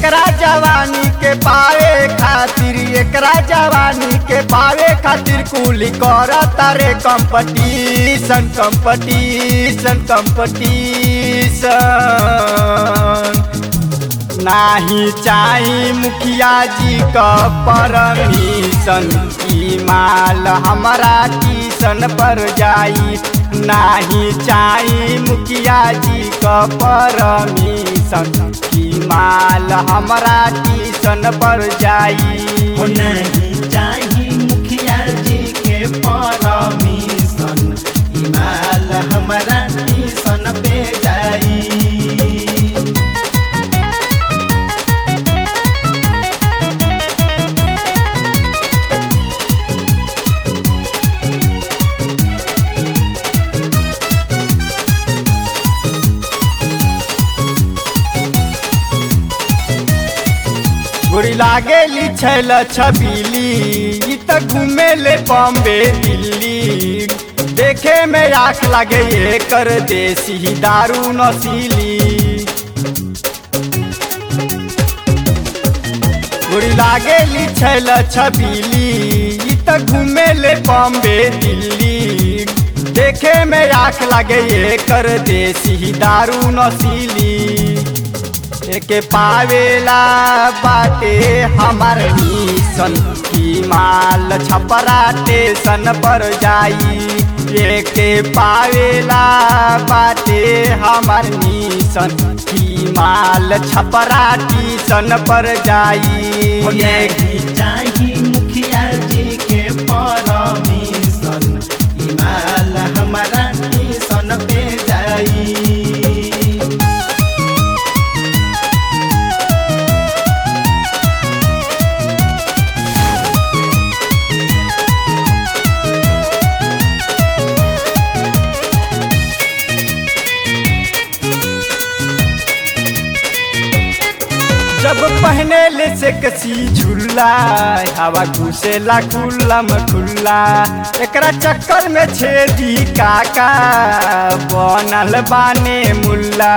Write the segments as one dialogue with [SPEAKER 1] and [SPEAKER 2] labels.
[SPEAKER 1] एकरा जवानी के पावे खातिर एकरा जवानी के पावे खातिर कुली कर तारे कंपटीशन कंपटीशन कंपटीशन नाही चाही मुखिया जी का परमिशन ई माल हमारा टीशन पर जाई नाही चाही मुखिया जी का परमिशन ई माल हमारा टीशन पर जाई
[SPEAKER 2] हो नहीं चाही मुखिया जी के परमिशन हिमाल हमारा टीसन पे जाई
[SPEAKER 1] गोरी लागेली छैल छबीली ई त घूमे ले बॉम्बे दिल्ली देखे में आँख लगे ये कर देसी दारू नसीली गोरी लागेली छैल छबीली ई त घूमे ले बॉम्बे दिल्ली देखे में आँख लगे ये कर देसी दारू नसीली एके पावेला बाटे हमार मिशन की माल छपरा टेशन पर जाई एके पावेला बाटे हमार मिशन की माल छपरा टीशन पर जाई
[SPEAKER 2] हो नहीं चाही मुखिया जी के परमिशन हिमाल हमारा टीसन पे जाई
[SPEAKER 1] जब पहने ले से कसी झूला हवा घुसेला खुल्ला में खुल्ला एकरा चक्कर में छेदी काका बनल बाने मुल्ला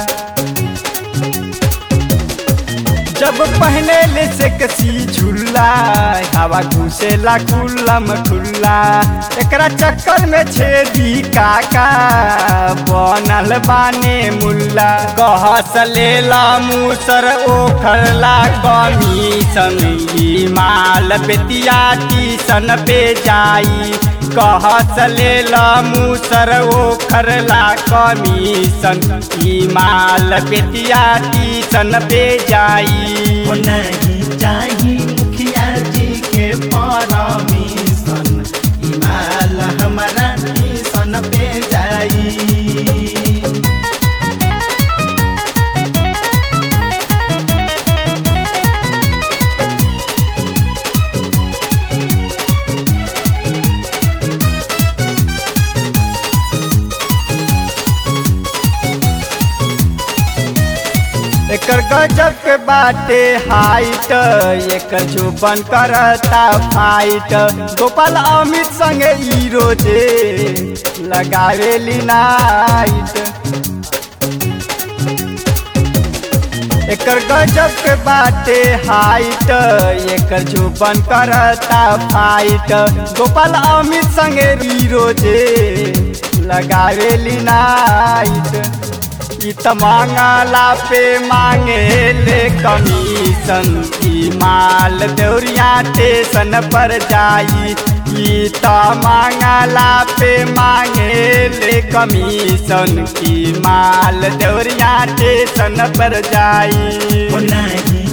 [SPEAKER 1] जब पहने ले से कसी झूला हवा घुसेला खुल्ला में खुल्ला एकरा चक्कर में छेदी काका बनल बाने मुल्ला कहस लेला मूसर ओखरला कमीशन ई माल बेतिया टीसन पे जाई कहस लेला मूसर ओखरला कमीशन ई माल बेतिया टीसन पे जाई
[SPEAKER 2] हो नहीं चाही मुखिया जी के परमिशन हिमाल हमारा टीसन पे जाई
[SPEAKER 1] एकर गजब के बाटे हाइट एकर जुबन करता फाइट गोपाल अमित संगे ई रोजे लगावेली नाइट एकर गजब के बाटे हाइट एकर जुबन करता फाइट गोपाल अमित संगे ई रोजे लगावेली नाइट ई त मांगला पे मांगे ले कमीशन की माल देवरिया स्टेशन पर जाई ई त मांगला पे मांगे ले कमीशन की माल देवरिया स्टेशन पर जाई
[SPEAKER 2] हो नहीं